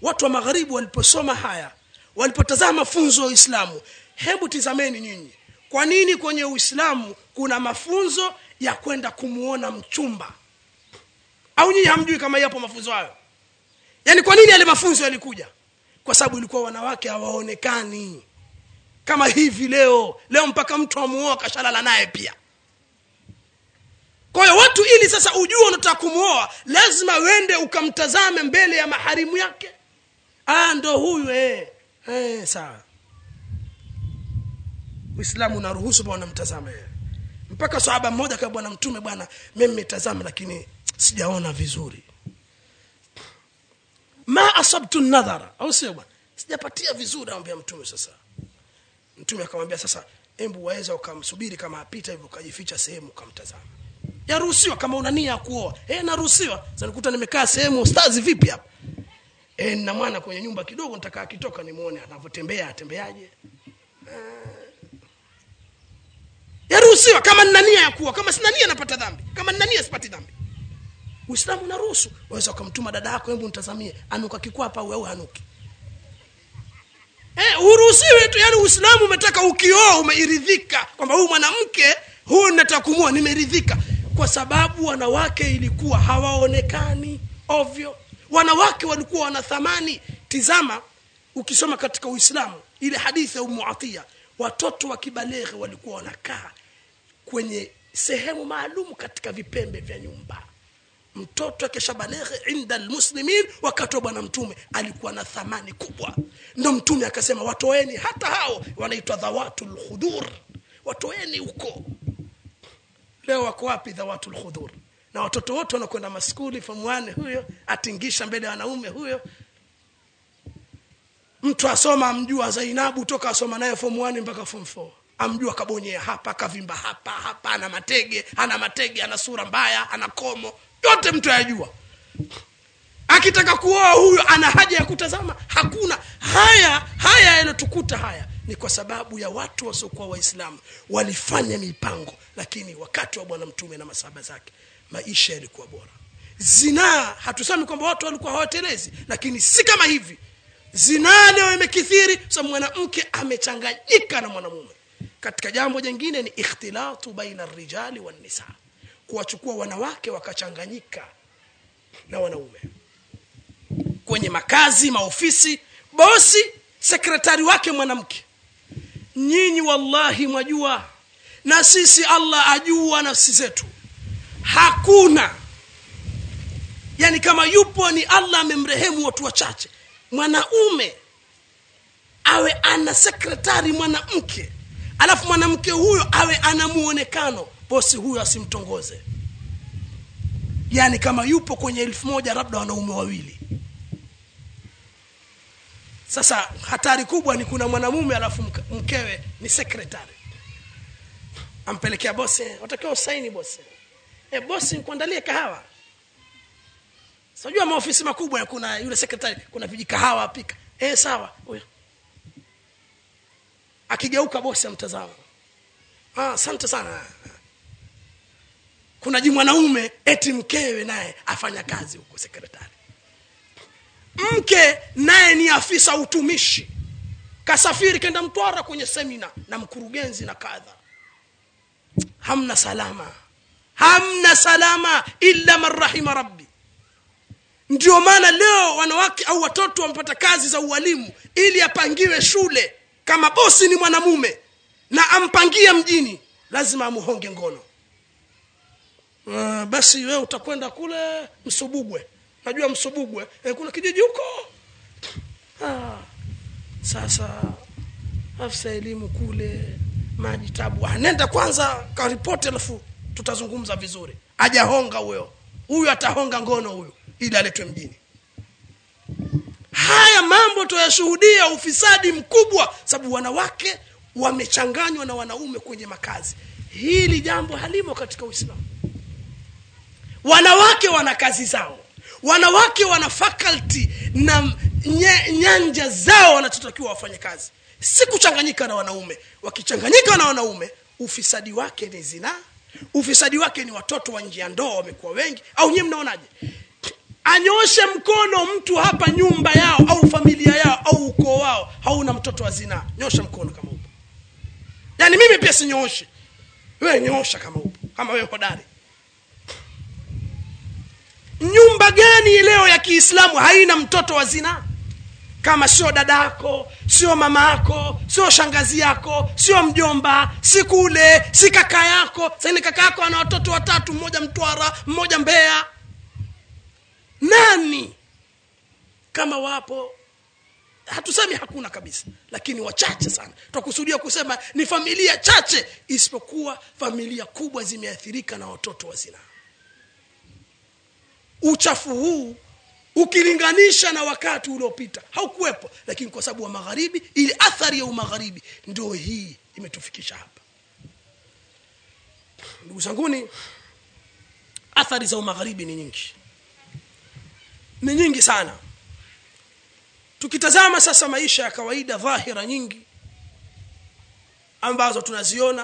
watu wa magharibi waliposoma haya walipotazama mafunzo ya uislamu hebu tizameni nyinyi kwa nini kwenye uislamu kuna mafunzo ya kwenda kumuona mchumba au nyinyi hamjui kama yapo mafunzo hayo yaani kwa nini yale mafunzo yalikuja kwa sababu ilikuwa wanawake hawaonekani kama hivi leo leo mpaka mtu amuoa kashalala naye pia kwa hiyo watu ili sasa ujue unataka kumwoa lazima wende ukamtazame mbele ya maharimu yake ah ndo huyu eh. Eh, sawa uislamu unaruhusu bwana mtazame mpaka sahaba mmoja kwa bwana mtume bwana mimi nimetazama lakini sijaona vizuri ma asabtu nadhara au sio bwana sijapatia vizuri anamwambia mtume sasa mtume akamwambia sasa embu waweza ukamsubiri kama apita hivyo ukajificha sehemu ukamtazama yaruhusiwa kama una nia ya kuoa eh naruhusiwa sasa nikuta nimekaa sehemu ustazi vipi hapa eh na mwana kwenye nyumba kidogo nitaka akitoka nimuone anavyotembea atembeaje yaruhusiwa kama nina nia ya kuoa kama sina nia napata dhambi kama nina nia sipati dhambi uislamu unaruhusu waweza ukamtuma dada yako hebu nitazamie anuka kikwapa au hanuki eh, uruhusiwe tu yani uislamu umetaka ukioa umeiridhika kwamba huyu mwanamke huyu nataka kumua nimeridhika kwa sababu wanawake ilikuwa hawaonekani ovyo wanawake walikuwa wana thamani tizama ukisoma katika uislamu ile hadithi ya umu atia watoto wa kibaleghe walikuwa wanakaa kwenye sehemu maalum katika vipembe vya nyumba mtoto akishabaleghe inda almuslimin wakati wa bwana mtume alikuwa na thamani kubwa ndo mtume akasema watoeni hata hao wanaitwa dhawatu lkhudur watoeni huko leo wako wapi dhawatu lkhudur na watoto wote wanakwenda maskuli form 1 huyo atingisha mbele ya wanaume huyo mtu asoma amjua zainabu toka asoma naye form 1 mpaka form 4 amjua kabonyea hapa kavimba hapa hapa ana matege ana matege ana sura mbaya ana komo yote mtu ayajua akitaka kuoa huyo ana haja ya kutazama hakuna haya haya yanotukuta haya ni kwa sababu ya watu wasiokuwa waislamu walifanya mipango lakini wakati wa bwana mtume na masahaba zake maisha yalikuwa bora zinaa hatusemi kwamba watu walikuwa hawatelezi lakini si kama hivi zinaa leo imekithiri sa mwanamke amechanganyika na mwanamume katika jambo jingine ni ikhtilatu baina rijali wannisa kuwachukua wanawake wakachanganyika na wanaume kwenye makazi maofisi bosi sekretari wake mwanamke nyinyi wallahi mwajua na sisi allah ajua nafsi zetu hakuna yani kama yupo ni allah amemrehemu watu wachache mwanaume awe ana sekretari mwanamke alafu mwanamke huyo awe ana muonekano bosi huyo asimtongoze yani kama yupo kwenye elfu moja labda wanaume wawili sasa hatari kubwa ni kuna mwanamume alafu mkewe ni sekretari ampelekea bosi watakiwa usaini bosi e, bosi kuandalie kahawa sajua maofisi makubwa kuna yule sekretari kuna vijikahawa apika e, sawa huyo akigeuka bosi amtazama asante ah, sana kuna ji mwanaume eti mkewe naye afanya kazi huko sekretari mke naye ni afisa utumishi kasafiri kenda mtwara kwenye semina na mkurugenzi na kadha hamna salama hamna salama illa man rahima rabbi ndio maana leo wanawake au watoto wamepata kazi za ualimu ili apangiwe shule kama bosi ni mwanamume na ampangie mjini lazima amuhonge ngono uh, basi we utakwenda kule msubugwe najua msubugwe eh, kuna kijiji huko ah, sasa afisa elimu kule maji tabu ah, nenda kwanza karipoti alafu tutazungumza vizuri ajahonga huyo huyu atahonga ngono huyu ili aletwe mjini haya mambo tuyashuhudia ufisadi mkubwa sababu wanawake wamechanganywa na wanaume kwenye makazi hili jambo halimo katika uislamu wanawake wana kazi zao wanawake wana faculty na nye, nyanja zao wanachotakiwa wafanye kazi si kuchanganyika na wanaume wakichanganyika na wanaume ufisadi wake ni zinaa ufisadi wake ni watoto wa nje ya ndoa wamekuwa wengi au nyie mnaonaje anyoshe mkono mtu hapa nyumba yao au familia yao au ukoo wao hauna mtoto wa zinaa nyosha mkono kama upo yaani mimi pia sinyooshe wewe nyosha kama upo kama wewe hodari nyumba gani leo ya kiislamu haina mtoto wa zinaa kama sio dada yako sio mama yako sio shangazi yako sio mjomba si kule si kaka yako saini kaka yako ana watoto watatu mmoja mtwara mmoja mbeya nani kama wapo hatusemi hakuna kabisa lakini wachache sana twakusudia kusema ni familia chache isipokuwa familia kubwa zimeathirika na watoto wa zinaa uchafu huu ukilinganisha na wakati uliopita haukuwepo lakini kwa sababu wa magharibi ili athari ya umagharibi ndio hii imetufikisha hapa ndugu zanguni athari za umagharibi ni nyingi ni nyingi sana tukitazama sasa maisha ya kawaida dhahira nyingi ambazo tunaziona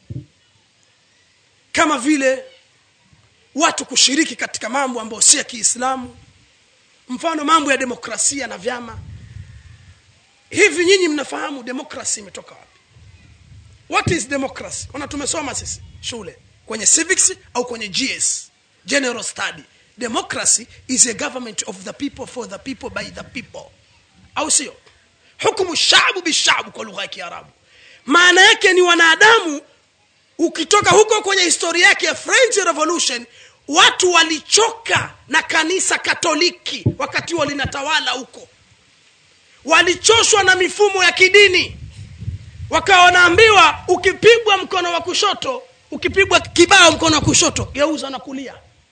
kama vile watu kushiriki katika mambo ambayo si ya kiislamu mfano mambo ya demokrasia na vyama hivi nyinyi mnafahamu demokrasi imetoka wapi what is democracy ona tumesoma sisi shule kwenye civics au kwenye gs general study democracy is a government of the people for the people by the people au sio hukumu shabu bishabu kwa lugha ya kiarabu maana yake ni wanadamu ukitoka huko kwenye historia yake ya french revolution watu walichoka na kanisa katoliki wakati huo linatawala huko walichoshwa na mifumo ya kidini wakawa wanaambiwa ukipigwa mkono wa kushoto ukipigwa kibao mkono wa kushoto geuza na kulia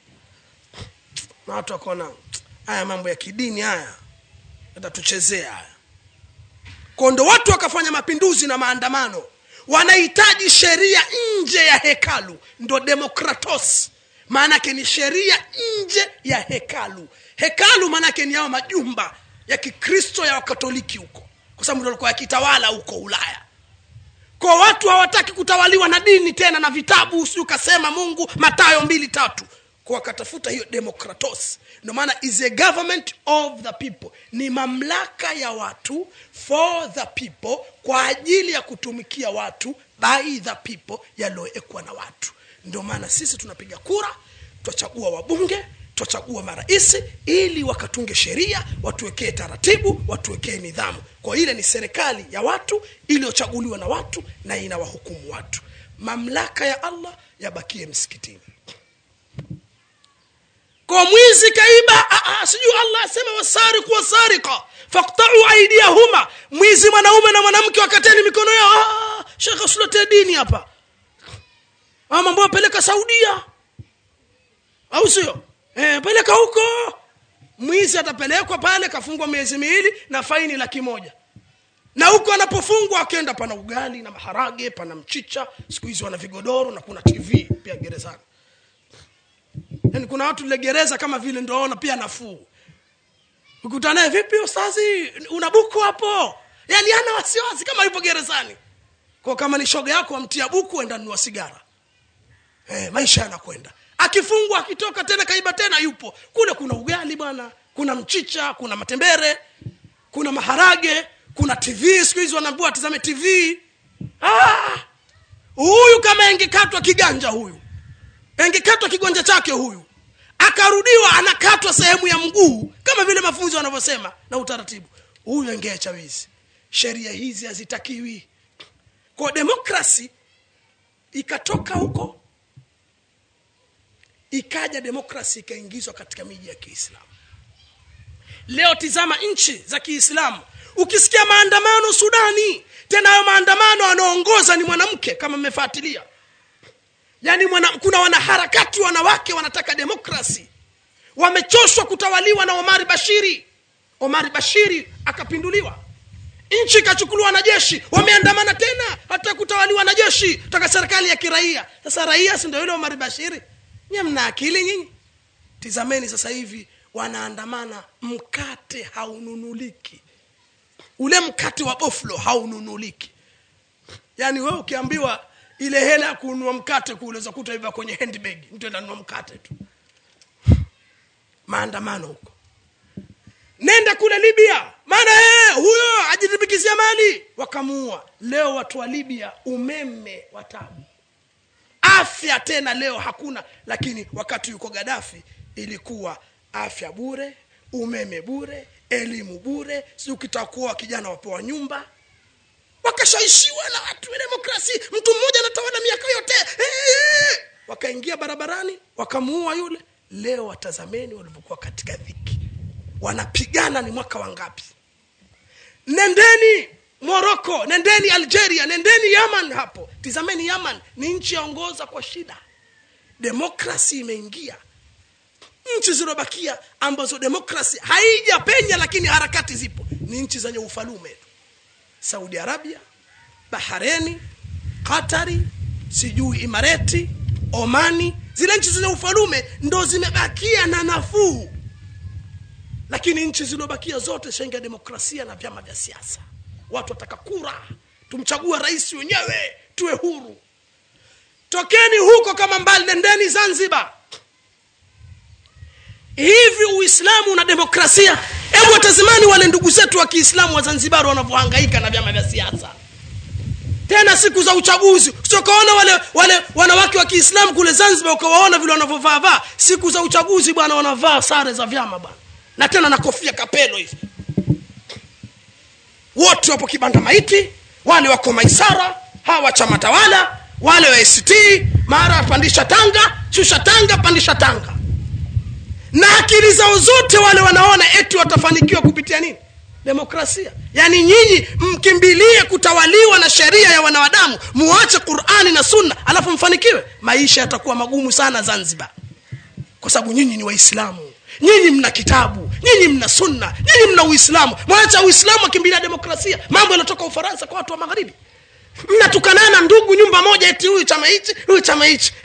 na watu wakaona haya mambo ya kidini haya yatatuchezea haya kondo watu wakafanya mapinduzi na maandamano wanahitaji sheria nje ya hekalu ndo demokratos maanake ni sheria nje ya hekalu hekalu maanake ni yao majumba ya kikristo ya wakatoliki huko kwa sababu ndo alikuwa yakitawala huko ulaya kwa watu hawataki kutawaliwa na dini tena na vitabu si ukasema mungu matayo mbili tatu kwa wakatafuta hiyo demokratos ndio maana is a government of the people ni mamlaka ya watu for the people kwa ajili ya kutumikia watu by the people yaliyowekwa na watu ndio maana sisi tunapiga kura twachagua wabunge twachagua marais ili wakatunge sheria watuwekee taratibu watuwekee nidhamu kwa ile ni serikali ya watu iliyochaguliwa na watu na inawahukumu watu mamlaka ya allah yabakie msikitini kwa mwizi kaiba sijui allah asema wasariku wasarika faktau aidiyahuma mwizi mwanaume na mwanamke wakateni mikono yao shekhe usiletee dini hapa mambo wapeleka saudia au sio e, peleka huko mwizi atapelekwa pale kafungwa miezi miwili na faini laki moja na huko anapofungwa akenda pana ugali na maharage pana mchicha siku hizi wana vigodoro na kuna tv pia gerezani yani kuna watu lile gereza kama vile ndoona pia nafuu ukutanaye vipi ustazi una buku hapo yani ana wasiwasi kama yupo gerezani kwa kama ni shoga yako amtia buku enda nunua sigara eh, maisha yanakwenda akifungwa akitoka tena kaiba tena yupo kule kuna ugali bwana kuna mchicha kuna matembere kuna maharage kuna tv siku hizi wanaambua atizame tv ah! huyu kama engekatwa kiganja huyu engekatwa kigonja chake huyu akarudiwa anakatwa sehemu ya mguu kama vile mafunzo wanavyosema na utaratibu huyu engeacha wizi sheria hizi hazitakiwi kwa demokrasi ikatoka huko ikaja demokrasi ikaingizwa katika miji ya kiislamu leo tizama nchi za kiislamu ukisikia maandamano sudani tena hayo maandamano anaongoza ni mwanamke kama mmefuatilia yaani mwana, kuna wanaharakati wanawake wanataka demokrasi wamechoshwa kutawaliwa na omari bashiri omari bashiri akapinduliwa nchi ikachukuliwa na jeshi wameandamana tena hata kutawaliwa na jeshi toka serikali ya kiraia sasa raia si ndio yule omari bashiri nye mna akili nyinyi tizameni sasa hivi wanaandamana mkate haununuliki ule mkate wa boflo haununuliki yaani wewe ukiambiwa ile hela ya kununua mkate kuuleza kuta hivyo kwenye handbag mtu ananunua mkate tu maandamano huko nenda kule libya maana ee, huyo ajitimbikizia mali wakamuua leo watu wa libya umeme wa tabu afya tena leo hakuna lakini wakati yuko gadafi ilikuwa afya bure umeme bure elimu bure si ukitaka kuoa kijana wapewa nyumba wakashaishiwa na watu wa demokrasi mtu mmoja anatawala miaka yote Eh! wakaingia barabarani wakamuua yule leo watazameni walivyokuwa katika dhiki wanapigana ni mwaka wangapi nendeni moroko nendeni algeria nendeni yaman hapo tizameni yaman ni nchi yaongoza kwa shida demokrasi imeingia nchi zilizobakia ambazo demokrasi haijapenya lakini harakati zipo ni nchi zenye ufalume tu saudi arabia bahareni qatari sijui imareti omani zile nchi zenye ufalume ndo zimebakia na nafuu lakini nchi zilizobakia zote shenga demokrasia na vyama vya siasa watu wataka kura tumchagua rais wenyewe tuwe huru tokeni huko kama mbali nendeni zanzibar hivi uislamu na demokrasia hebu watazimani wale ndugu zetu wa kiislamu wa zanzibari wanavyohangaika na vyama vya siasa tena siku za uchaguzi usiokaona wale wale wanawake wa kiislamu kule zanzibar ukawaona vile wanavyovaavaa siku za uchaguzi bwana wanavaa sare za vyama bwana na tena na kofia kapelo hivi wote wapo kibanda maiti wale wako maisara hawa chama tawala wale wa act mara pandisha tanga shusha tanga pandisha tanga na akili zao zote wale wanaona eti watafanikiwa kupitia nini demokrasia yaani nyinyi mkimbilie kutawaliwa na sheria ya wanadamu muache qurani na sunna alafu mfanikiwe maisha yatakuwa magumu sana zanzibar kwa sababu nyinyi ni waislamu nyinyi mna kitabu nyinyi mna sunna nyinyi mna uislamu mwacha uislamu akimbilia demokrasia mambo yanatoka ufaransa kwa watu wa magharibi mnatukanana ndugu nyumba moja eti huyu chama hichi huyu chama hichi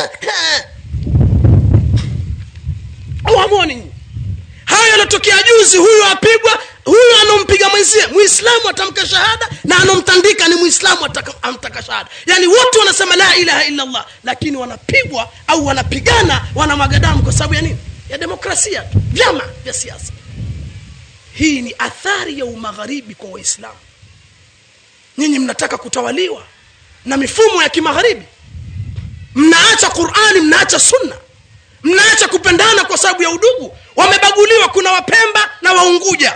awamoni nyinyi hayo yanatokea juzi huyu apigwa huyu anompiga mwenzie muislamu atamka shahada na anomtandika ni muislamu ataka- amtaka shahada yaani wote wanasema la ilaha illa allah lakini wanapigwa au wanapigana wanamwaga damu kwa sababu ya nini ya demokrasia tu vyama vya siasa hii ni athari ya umagharibi kwa waislamu nyinyi mnataka kutawaliwa na mifumo ya kimagharibi mnaacha qurani mnaacha sunna mnaacha kupendana kwa sababu ya udugu wamebaguliwa kuna wapemba na waunguja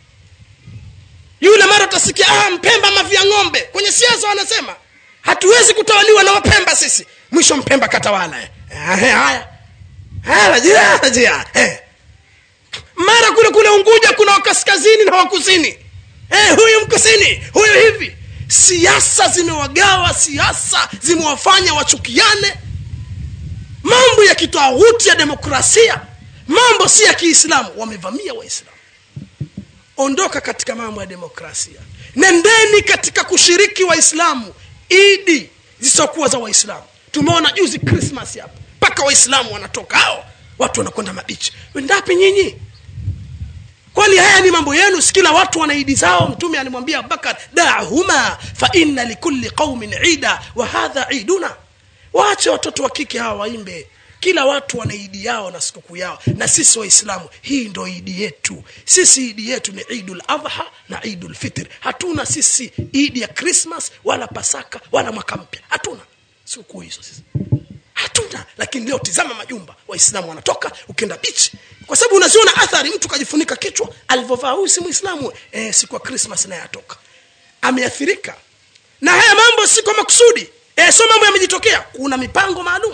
yule mara utasikia ah, mpemba mavia ng'ombe kwenye siasa wanasema hatuwezi kutawaliwa na wapemba sisi mwisho mpemba katawala eh. Eh, haya haya jia, jia, eh. mara kule kule unguja kuna wakaskazini na wakusini eh, huyu mkusini huyu hivi siasa zimewagawa siasa zimewafanya wachukiane mambo ya kitawuti ya demokrasia mambo si ya kiislamu wamevamia waislamu ondoka katika mambo ya demokrasia nendeni katika kushiriki waislamu idi zisizokuwa za waislamu tumeona juzi krismas hapa mpaka waislamu wanatoka hao watu wanakwenda mabichi wendapi nyinyi kwani haya ni mambo yenu si kila watu wana idi zao mtume alimwambia abubakar dahuma fa inna likulli qaumin ida wa hadha iduna waache watoto wa kike hawa waimbe kila watu wana idi yao na sikukuu yao na sisi waislamu hii ndo idi yetu sisi idi yetu ni idul adha na idul fitr hatuna sisi idi ya krismas wala pasaka wala mwaka mpya hatuna sikukuu hizo sisi hatuna lakini leo tizama majumba waislamu wanatoka ukienda bichi kwa sababu unaziona athari mtu kajifunika kichwa alivyovaa huyu si mwislamu e, siku ya krismas naye atoka ameathirika na haya mambo si kwa makusudi e, sio mambo yamejitokea kuna mipango maalum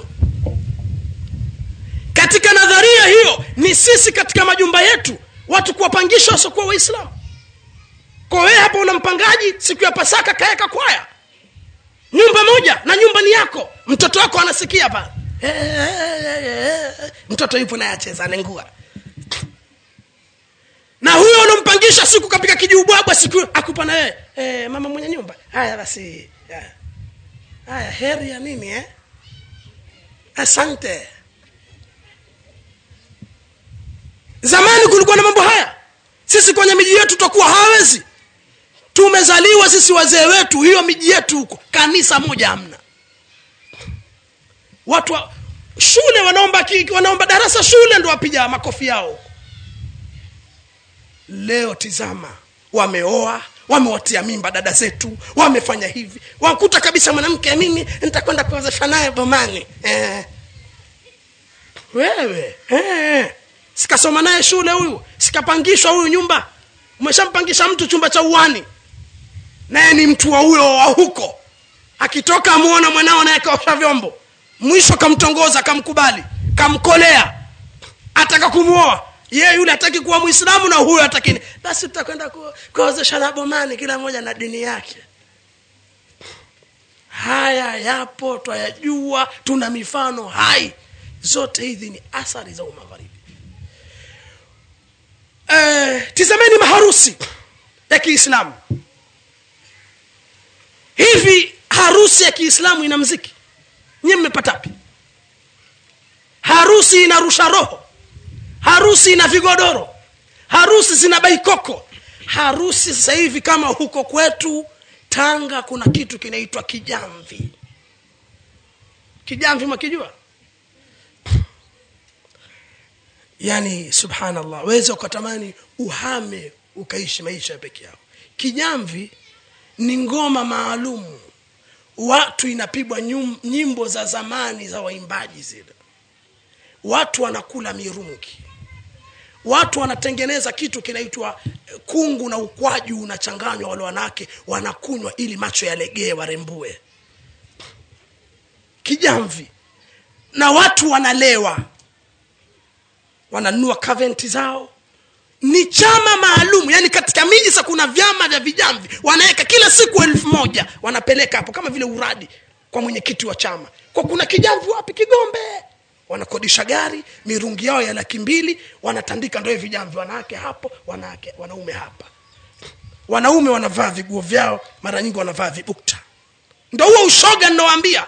katika nadharia hiyo ni sisi katika majumba yetu watu kuwapangisha wasiokuwa waislamu kwa wewe hapa una mpangaji siku ya pasaka kaeka kwaya nyumba moja na nyumba ni yako mtoto wako anasikia pale mtoto yupo naye acheza anengua na huyo unampangisha siku kapika kijiubwabwa siku akupa na wewe e, mama mwenye nyumba haya basi haya. haya heri ya nini eh? asante zamani kulikuwa na mambo haya sisi kwenye miji yetu tutakuwa hawezi tumezaliwa sisi wazee wetu hiyo miji yetu huko kanisa moja hamna watu wa, shule wanaomba ki- wanaomba darasa shule ndo wapiga makofi yao leo tizama wameoa wamewatia mimba dada zetu wamefanya hivi wakuta kabisa mwanamke mimi nitakwenda kuozesha naye bomani eh. wewe eh. sikasoma naye shule huyu sikapangishwa huyu nyumba umeshampangisha mtu chumba cha uwani naye ni mtu wa huyo wa huko akitoka amuona mwanao naye kaosha vyombo mwisho kamtongoza kamkubali kamkolea ataka kumwoa ye yule hataki kuwa mwislamu na huyo hatakini basi tutakwenda ku- kuozesha na bomani kila mmoja na dini yake haya yapo twayajua tuna mifano hai zote hizi ni athari za umagharibi eh, tizameni maharusi ya kiislamu hivi harusi ya kiislamu ina mziki nyie mmepatapi harusi inarusha roho harusi ina vigodoro harusi zina baikoko harusi sasa hivi kama huko kwetu tanga kuna kitu kinaitwa kijamvi kijamvi mwakijua yani subhanallah weza ukatamani uhame ukaishi maisha ya peke yao kijamvi ni ngoma maalumu watu inapigwa nyum- nyimbo za zamani za waimbaji zile watu wanakula mirungi watu wanatengeneza kitu kinaitwa eh, kungu na ukwaju unachanganywa wale wanawake wanakunywa ili macho yalegee warembue kijamvi na watu wanalewa wananunua kaventi zao ni chama maalum yani katika miji sa kuna vyama vya vijamvi wanaweka kila siku elfu moja wanapeleka hapo kama vile uradi kwa mwenyekiti wa chama kwa kuna kijamvi wapi kigombe wanakodisha gari mirungi yao ya laki mbili wanatandika ndoe vijamvi wanawake hapo wanawake wanaume hapa wanaume wanavaa viguo vyao mara nyingi wanavaa vibukta ndo huo ushoga ninawaambia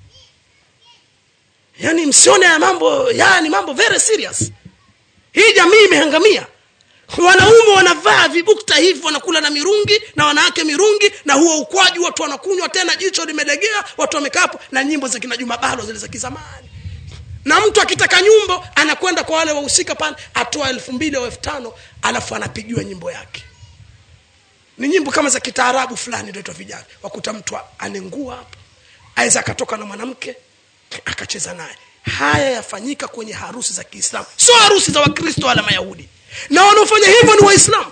yani msione ya mambo yani mambo very serious hii jamii imehangamia wanaume wanavaa vibukta hivi wanakula na mirungi na wanawake mirungi na huo ukwaju watu wanakunywa tena jicho limelegea watu wamekaa hapo na nyimbo za kina juma balo zile za kizamani na mtu akitaka nyumbo anakwenda kwa wale wahusika pale atoa elfu mbili au elfu tano alafu anapigiwa nyimbo yake ni nyimbo kama za kitaarabu fulani ndoitwa vijana wakuta mtu anengua hapo aweza akatoka na mwanamke akacheza naye haya yafanyika kwenye harusi za kiislamu sio harusi za wakristo wala mayahudi na wanaofanya hivyo ni waislamu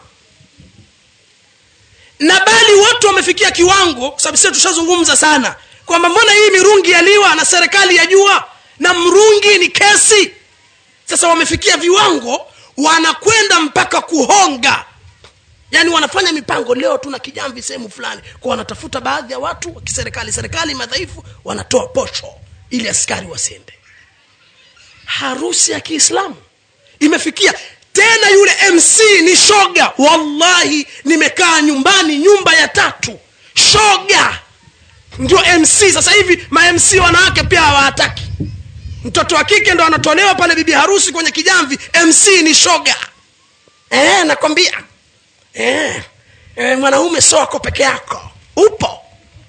na bali watu wamefikia kiwango kwa sababu sisi tushazungumza sana kwamba mbona hii mirungi yaliwa na serikali yajua na mrungi ni kesi sasa wamefikia viwango wanakwenda mpaka kuhonga yaani wanafanya mipango leo tuna kijamvi sehemu fulani kwa wanatafuta baadhi ya watu wa kiserikali serikali madhaifu wanatoa posho ili askari wasende harusi ya kiislamu imefikia tena yule mc ni shoga wallahi nimekaa nyumbani nyumba ya tatu shoga ndio mc sasa hivi ma mc wanawake pia hawataki mtoto wa kike ndo anatolewa pale bibi harusi kwenye kijamvi mc ni shoga e, nakwambia e, e, mwanaume so ako peke yako upo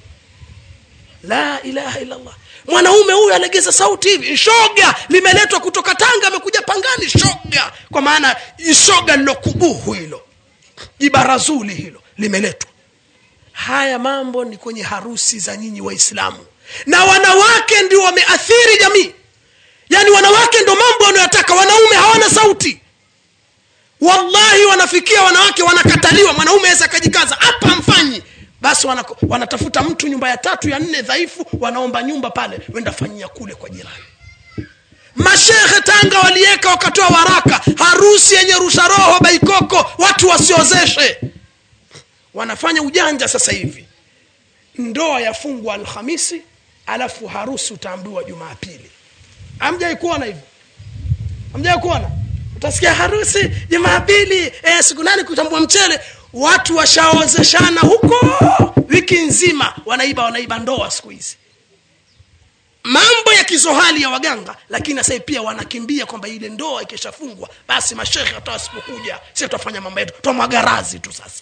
la ilaha illallah mwanaume huyu alegeza sauti hivi shoga limeletwa kutoka tanga amekuja pangani shoga kwa maana shoga lilokubuhu hilo jibarazuli hilo limeletwa haya mambo ni kwenye harusi za nyinyi waislamu na wanawake ndio wameathiri jamii yaani wanawake ndo mambo wanayotaka wanaume hawana sauti wallahi wanafikia wanawake wanakataliwa mwanaume aweza akajikaza hapa mfanyi basi wanako, wanatafuta mtu nyumba ya tatu ya nne dhaifu wanaomba nyumba pale wenda fanyia kule kwa jirani mashehe tanga waliweka wakatoa waraka harusi yenye rusha roho baikoko watu wasiozeshe wanafanya ujanja sasa hivi ndoa yafungwa alhamisi alafu harusi utaambiwa jumapili amjai kuona hivyo amjai kuona utasikia harusi jumapili e, siku nane kutambua mchele watu washaozeshana huko wiki nzima wanaiba wanaiba ndoa siku hizi mambo ya kizohali ya waganga lakini sasa pia wanakimbia kwamba ile ndoa ikishafungwa basi mashekhe hata wasipokuja si tutafanya mambo yetu twamwagarazi tu sasa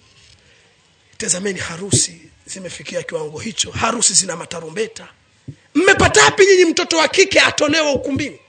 tazameni harusi zimefikia kiwango hicho harusi zina matarumbeta mmepatapi nyinyi mtoto wa kike atolewa ukumbini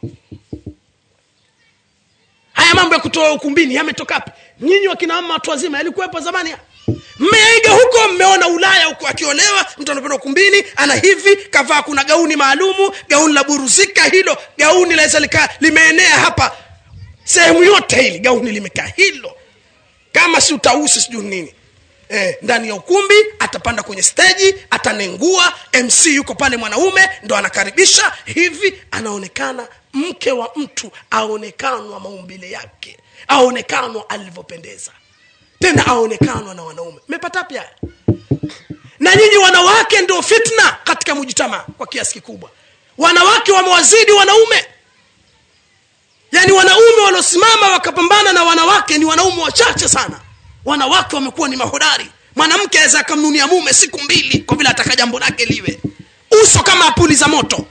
haya mambo ya kutoa ukumbini yametokapi nyinyi wakina mama watu wazima yalikuwepo zamani mmeiga huko mmeona ulaya huko akiolewa mtu anapenda ukumbini ana hivi kavaa kuna gauni maalumu gauni la buruzika hilo gauni laweza lika limeenea hapa sehemu yote hili gauni limekaa hilo kama si utausi sijui nini eh, ndani ya ukumbi atapanda kwenye steji atanengua mc yuko pale mwanaume ndo anakaribisha hivi anaonekana mke wa mtu aonekanwa maumbile yake aonekanwa alivyopendeza tena aonekanwa na wanaume mmepata pia haya? na nyinyi wanawake ndio fitna katika mujitamaa kwa kiasi kikubwa wanawake wamewazidi wanaume yaani wanaume waliosimama wakapambana na wanawake ni wanaume wachache sana wanawake wamekuwa ni mahodari mwanamke aweza akamnunia mume siku mbili kwa vile ataka jambo lake liwe uso kama apuli za moto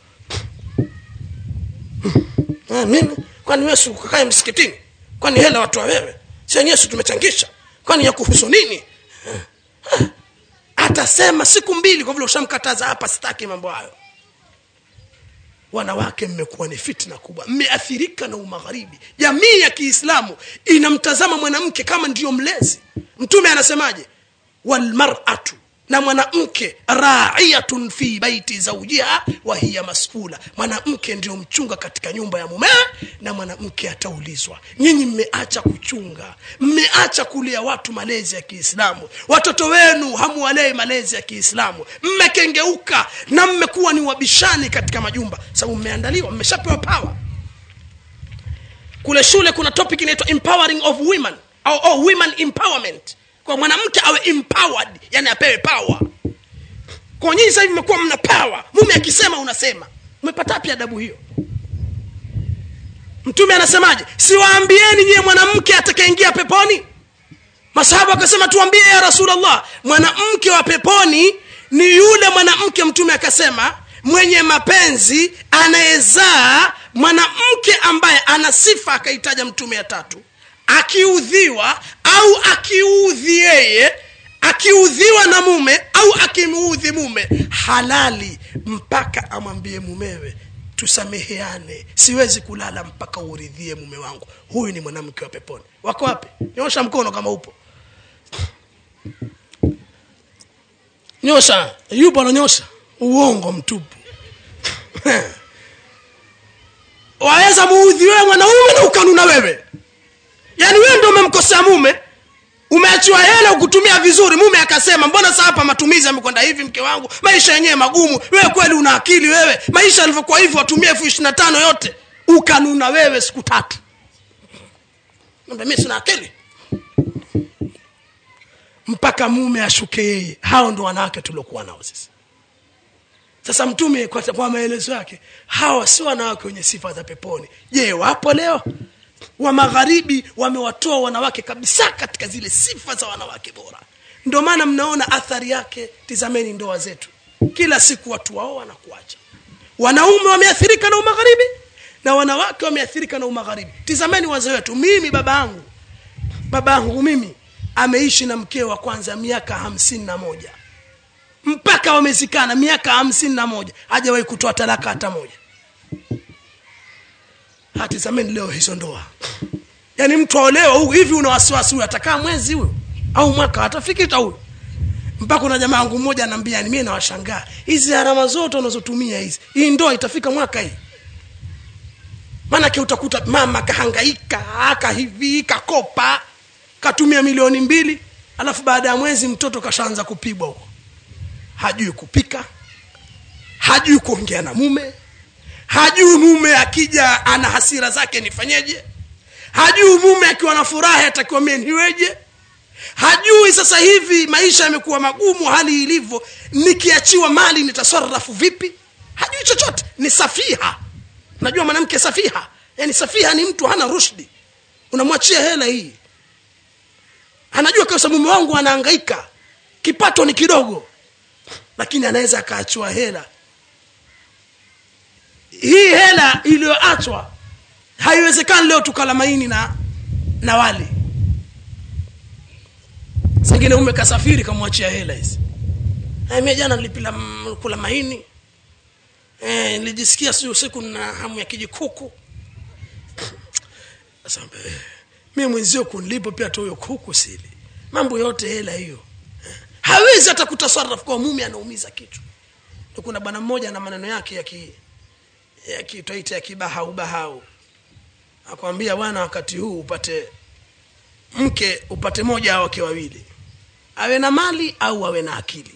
Ah, mimi kwani wewe ukakae msikitini kwani hela watu wa wewe si wenyewe si tumechangisha kwani ya kuhusu nini Ah, ah. atasema siku mbili kwa vile ushamkataza hapa sitaki mambo hayo wanawake mmekuwa ni fitna kubwa mmeathirika na umagharibi jamii ya kiislamu inamtazama mwanamke kama ndiyo mlezi mtume anasemaje walmaratu na mwanamke raiyatun fi baiti zaujiha wa hiya masula mwanamke ndio mchunga katika nyumba ya mumewe na mwanamke ataulizwa nyinyi mmeacha kuchunga mmeacha kulia watu malezi ya kiislamu watoto wenu hamuwalei malezi ya kiislamu mmekengeuka na mmekuwa ni wabishani katika majumba sababu mmeandaliwa mmeshapewa pawa kule shule kuna topic inaitwa empowering of women au, au women empowerment kwa mwanamke awe empowered yani apewe power kwa nyinyi sasa hivi mmekuwa mna power mume akisema unasema umepata wapi adabu hiyo mtume anasemaje siwaambieni nyiye mwanamke atakayeingia peponi masahaba akasema tuambie ya rasulllah mwanamke wa peponi ni yule mwanamke mtume akasema mwenye mapenzi anayezaa mwanamke ambaye ana sifa akaitaja mtume ya tatu akiudhiwa au akiudhi yeye akiudhiwa na mume au akimuudhi mume halali mpaka amwambie mumewe tusameheane siwezi kulala mpaka uridhie mume wangu huyu ni mwanamke wa peponi wako wapi nyosha mkono kama upo nyosha yupo ananyosha uongo mtupu waweza muudhi wewe mwanaume na ukanuna wewe yaani wewe ndio umemkosea mume umeachiwa hela ukutumia vizuri mume akasema mbona sasa hapa matumizi yamekwenda hivi mke wangu maisha yenyewe magumu wewe kweli una akili wewe maisha yalivyokuwa hivi watumie elfu ishiri na tano yote ukanuna wewe siku tatu mi sina akili mpaka mume ashuke yeye hao ndo wanawake tuliokuwa nao sisi sasa mtume kwa, kwa maelezo yake hawa si wanawake wenye sifa za peponi je wapo leo wa magharibi wamewatoa wanawake kabisa katika zile sifa za wanawake bora ndio maana mnaona athari yake tizameni ndoa zetu kila siku watu wao wanakuacha wanaume wameathirika na umagharibi na wanawake wameathirika na umagharibi tizameni wazee wetu mimi baba yangu baba yangu mimi ameishi na mkeo wa kwanza miaka hamsini na moja mpaka wamezikana miaka hamsini na moja hajawahi kutoa talaka hata moja hatizameni leo hizo ndoa yaani mtu aolewa huyu hivi una wasiwasi huyu atakaa mwezi huyu au mwaka atafikita huyu mpaka una jamaa yangu mmoja anaambia mimi nawashangaa hizi gharama zote unazotumia hizi hii ndoa itafika mwaka hii maanake utakuta mama kahangaika aka hivi kakopa katumia milioni mbili alafu baada ya mwezi mtoto kashaanza kupigwa huko hajui kupika hajui kuongea na mume hajui mume akija ana hasira zake nifanyeje hajui mume akiwa na furaha atakiwa mie niweje hajui sasa hivi maisha yamekuwa magumu hali ilivyo nikiachiwa mali nitasarafu vipi hajui chochote ni safiha najua mwanamke safiha yani safiha ni mtu hana rushdi unamwachia hela hii anajua kabisa mume wangu anahangaika kipato ni kidogo lakini anaweza akaachiwa hela hii hela iliyoachwa haiwezekani leo tukala maini na na wali sengine ume kasafiri kamwachia hela hizi mie jana nilipila kula maini eh, nilijisikia si usiku na hamu ya kijikuku sasa eh, mi mwenzio kunilipo pia tu huyo kuku sili mambo yote hela hiyo eh, hawezi hata kutasarraf kwa mume anaumiza kichwa Ndio kuna bwana mmoja na maneno yake ya ki ya kitwaita ya kibahau bahau akwambia bwana wakati huu upate mke upate moja au wake wawili awe na mali au awe na akili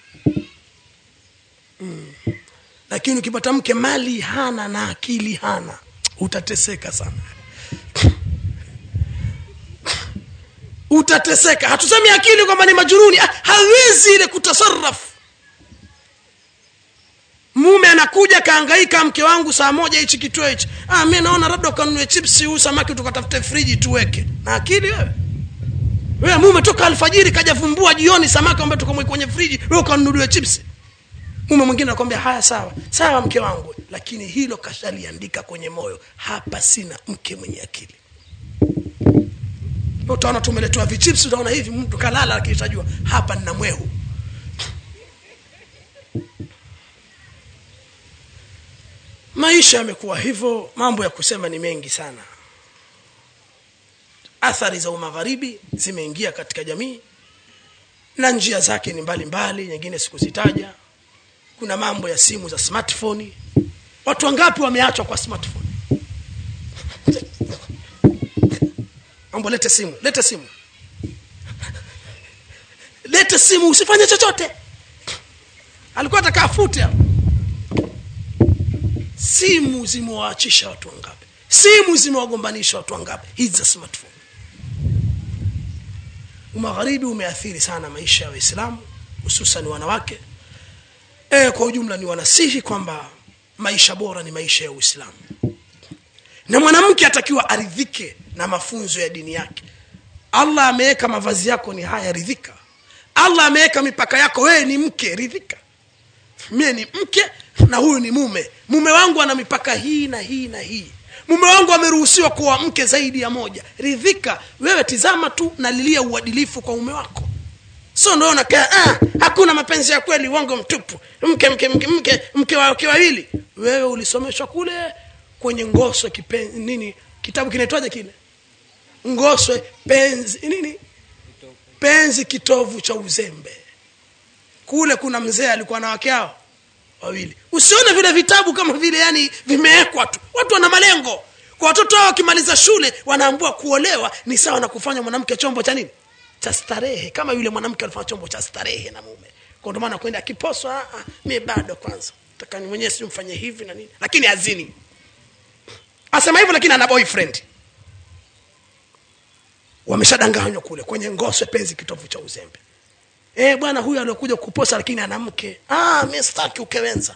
mm. lakini ukipata mke mali hana na akili hana utateseka sana utateseka hatusemi akili kwamba ni majuruni Ah, hawezi ile kutasarraf mume anakuja kaangaika mke wangu saa moja hichi kituo hichi ah, mi naona labda ukanunue chipsi huu samaki tukatafute friji tuweke na akili wewe wewe mume toka alfajiri kaja vumbua jioni samaki ambaye tukamwe kwenye friji wewe ukanunuliwe chipsi mume mwingine anakwambia haya sawa sawa mke wangu lakini hilo kashaliandika kwenye moyo hapa sina mke mwenye akili utaona tumeletewa vichips utaona hivi mtu kalala akitajua hapa nina mwehu maisha yamekuwa hivyo mambo ya kusema ni mengi sana athari za umagharibi zimeingia katika jamii na njia zake ni mbalimbali nyingine sikuzitaja kuna mambo ya simu za smartphone watu wangapi wameachwa kwa smartphone mambo lete simu lete simu lete simu usifanye chochote alikuwa atakaa fute hapo simu zimewaachisha watu wangapi simu zimewagombanisha watu wangapi hizi za smartphone umagharibi umeathiri sana maisha ya waislamu hususan wanawake e, kwa ujumla ni wanasihi kwamba maisha bora ni maisha ya uislamu na mwanamke atakiwa aridhike na mafunzo ya dini yake allah ameweka mavazi yako ni haya ridhika allah ameweka mipaka yako wewe ni mke ridhika mie ni mke na huyu ni mume mume wangu ana mipaka hii na hii na hii mume wangu ameruhusiwa kuwa mke zaidi ya moja ridhika wewe tizama tu nalilia uadilifu kwa mume wako so ndo unakaa ah, hakuna mapenzi ya kweli uongo mtupu mke mke mke mke mke wake wawili wewe ulisomeshwa kule kwenye ngoswe kipen, nini kitabu kinaitwaje kile ngoswe penzi nini penzi kitovu cha uzembe kule kuna mzee alikuwa na wake hao wawili usione vile vitabu kama vile yani vimewekwa tu watu wana malengo kwa watoto hao wakimaliza shule wanaambua kuolewa ni sawa na kufanya mwanamke chombo cha nini cha starehe kama yule mwanamke alifanya chombo cha starehe na mume kwa ndio maana kwenda akiposwa ah, ah, mie bado kwanza takani mwenyewe si mfanye hivi na nini lakini azini asema hivyo lakini ana boyfriend wameshadanganywa kule kwenye ngoswe penzi kitovu cha uzembe eh bwana huyu aliokuja kuposa lakini ana mke ah mimi sitaki ukewenza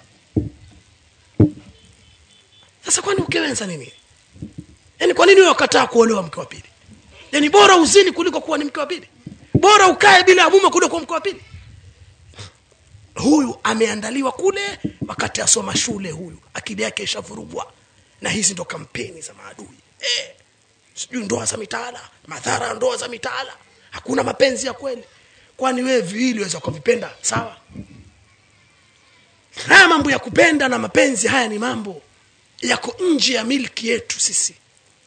sasa kwani ukewenza nini yaani kwa nini wewe ukataa kuolewa mke wa pili yaani bora uzini kuliko kuwa ni mke wa pili bora ukae bila ya mume kuliko kuwa mke wa pili huyu ameandaliwa kule wakati asoma shule huyu akili yake ishavurugwa na hizi ndo kampeni za maadui eh, sijui ndoa za mitaala madhara ya ndoa za mitaala hakuna mapenzi ya kweli kwani wewe viwili waweza kuvipenda sawa haya mambo ya kupenda na mapenzi haya ni mambo yako nje ya milki yetu sisi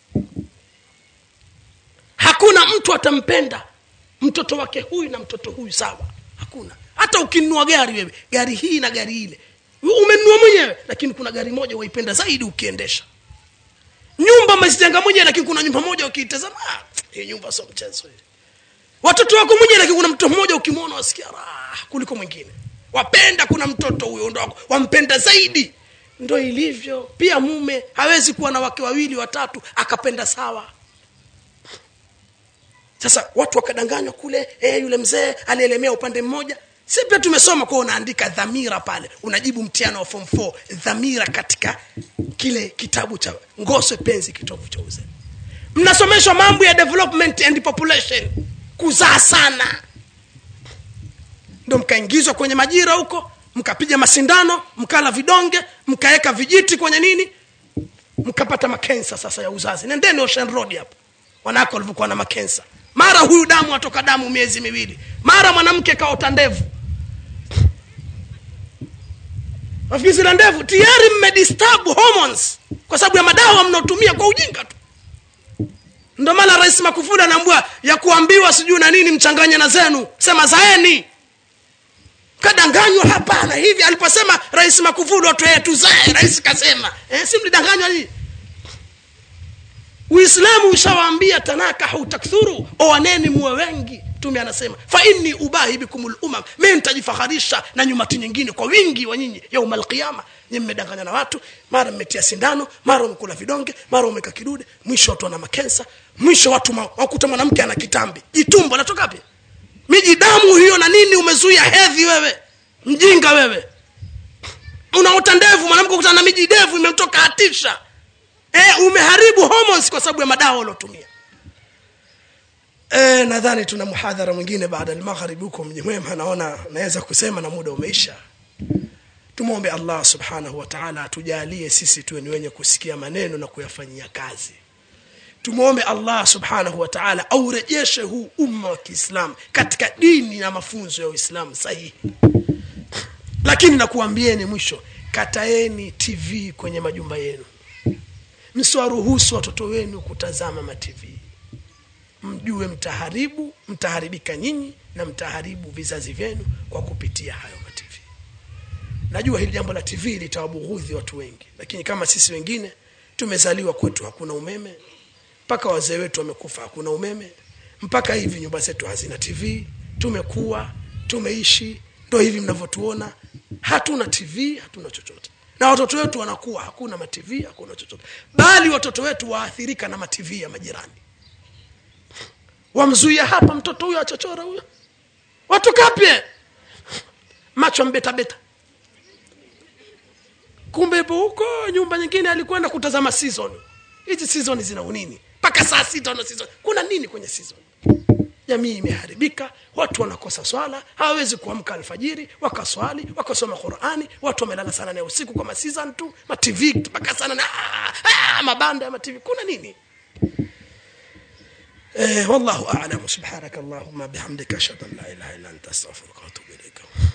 hakuna mtu atampenda mtoto wake huyu na mtoto huyu sawa hakuna hata ukinunua gari wewe gari hii na gari ile umenunua mwenyewe lakini kuna gari moja waipenda zaidi ukiendesha nyumba umezijenga mwenyewe lakini kuna nyumba moja ukiitazama ah, hii nyumba sio mchezo hii watoto wako mwenyewe lakini kuna mtoto mmoja ukimwona wasikia raha kuliko mwingine wapenda kuna mtoto huyo ndo wampenda zaidi ndo ilivyo pia mume hawezi kuwa na wake wawili watatu akapenda sawa sasa watu wakadanganywa kule eh, yule mzee alielemea upande mmoja si pia tumesoma kuwa unaandika dhamira pale unajibu mtihano wa form 4 dhamira katika kile kitabu cha ngoswe penzi kitovu cha uzee mnasomeshwa mambo ya development and population kuzaa sana ndo mkaingizwa kwenye majira huko mkapiga masindano mkala vidonge mkaweka vijiti kwenye nini mkapata makensa sasa ya uzazi nendeni ocean road hapo wanawake walivyokuwa na makensa mara huyu damu atoka damu miezi miwili mara mwanamke kaota ndevu wafikiri zina ndevu tayari mmedisturb hormones kwa sababu ya madawa mnaotumia kwa ujinga tu ndo maana rais makufuli anaambua ya kuambiwa sijui na nini mchanganye na zenu sema zaeni kadanganywa hapana hivi aliposema rais makufuli watu eh, tuzae rais kasema eh, si mlidanganywa hii uislamu ushawaambia tanakahu takthuru oaneni muwe wengi mtume anasema fa inni ubahi bikum lumam mi nitajifaharisha na nyumati nyingine kwa wingi wa nyinyi yauma alqiyama nyi mmedanganya na watu mara mmetia sindano mara umekula vidonge mara umeka kidude mwisho watu wana makensa mwisho watu ma, wakuta mwanamke ana kitambi jitumbo natoka wapi miji damu hiyo na nini umezuia hedhi wewe mjinga wewe unaota ndevu mwanamke kutana na miji ndevu imemtoka hatisha e, umeharibu hormones kwa sababu ya madawa uliotumia e, nadhani tuna muhadhara mwingine baada ya magharibi huko mji mwema naona naweza kusema na muda umeisha tumwombe allah subhanahu wa taala atujalie sisi tuwe ni wenye kusikia maneno na kuyafanyia kazi tumwombe allah subhanahu wa taala aurejeshe huu umma wa kiislamu katika dini na mafunzo ya uislamu sahihi lakini nakuambieni mwisho kataeni tv kwenye majumba yenu msiwaruhusu watoto wenu kutazama matv mjue mtaharibu mtaharibika nyinyi na mtaharibu vizazi vyenu kwa kupitia hayo matv najua hili jambo la tv litawabughudhi watu wengi lakini kama sisi wengine tumezaliwa kwetu hakuna umeme mpaka wazee wetu wamekufa hakuna umeme mpaka hivi nyumba zetu hazina tv tumekuwa tumeishi ndo hivi mnavyotuona hatuna tv hatuna chochote na watoto wetu wanakuwa hakuna matv hakuna chochote bali watoto wetu waathirika na matv ya majirani wamzuia hapa mtoto huyo achochora huyo watu kapye macho mbetabeta kumbe ipo huko nyumba nyingine alikwenda kutazama season hizi season zina unini mpaka saa sita na season kuna nini kwenye season jamii imeharibika watu wanakosa swala hawawezi kuamka alfajiri wakaswali wakasoma qurani watu wamelala sana na usiku kwa masizan tu matv mpaka sana na ah, ah, mabanda ya matv kuna nini eh, wallahu alam subhanaka allahumma bihamdika ashhadu an la ilaha illa anta astaghfiruka wa atubu ilaika